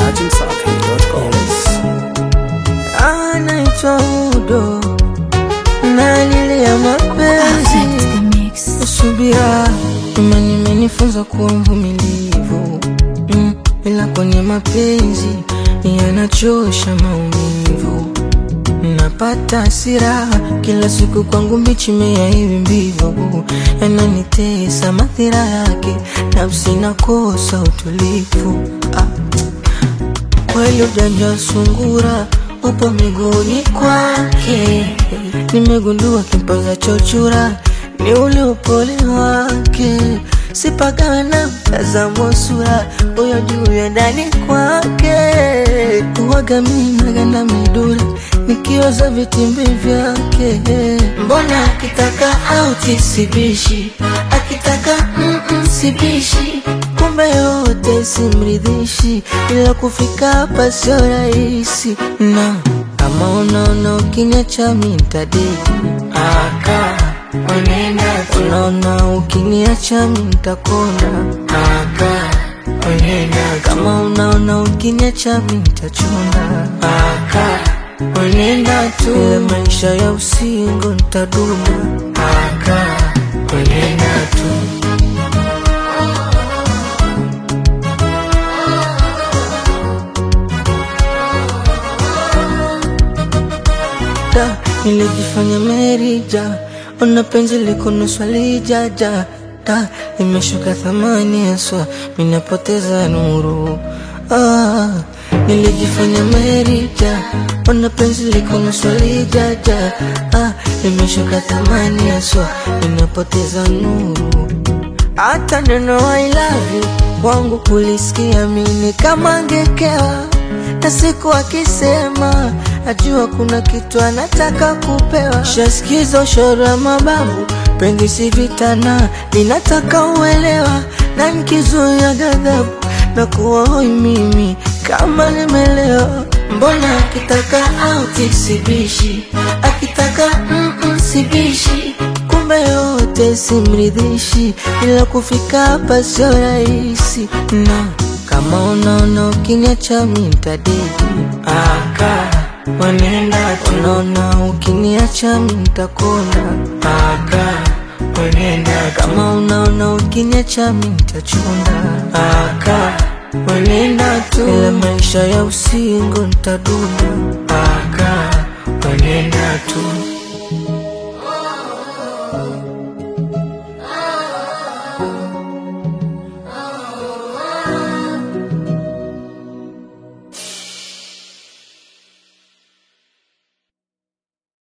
dachimsafi.com. anaitwa Udo nalilia mapenzi subira, imani imenifunza kuwa mvumilivu mm, ila kwenye mapenzi yanachosha maumivu. Napata hasira kila siku, kwangu mbichi mea hivi mbivu, yananitesa madhira yake, nafsi nakosa utulivu ah. Kweli ujanja sungura upo miguuni kwake, nimegundua kimpaza chochura ni ule upole wake, sipagana mtazamo sura huyo juu ya ndani kwake, uwaga mimi naganda midura nikioza vitimbi vyake, mbona akitaka auti sibishi, akitaka mm -mm, sibishi kumbe yote simridhishi, ila kufika hapa sio rahisi, na kama unaona ukiniacha mimi nitadeki aka Unenda unaona ukiniacha mimi nitakona aka Unenda kama unaona ukiniacha mimi nitachuna aka Unenda tu ile maisha ya usingo nitaduna aka Unenda tu da nilijifanya merija ona penzi liko nusu lijaja da imeshuka thamani haswa minapoteza nuru ah, nilijifanya merija ona penzi liko nusu lijaja ah, imeshuka thamani haswa minapoteza nuru hata neno I love you wangu kulisikia mini kama ngekewa na siku akisema najua kuna kitu anataka kupewa. Shasikiza ushoro wa mababu, penzi si vitana, ninataka uelewa, na nikizuia ghadhabu na kuwa hoi mimi kama nimelewa. Mbona akitaka auti sibishi, akitaka mm -mm, sibishi kumbe yote simridhishi, ila kufika hapa sio rahisi na kama unaona ukiniacha mimi nitadeki aka Wanenda unaona ukiniacha mimi nitakona aka Wanenda kama unaona ukiniacha mimi nitachunda aka Wanenda tu ile maisha ya usingo nitaduna aka Wanenda tu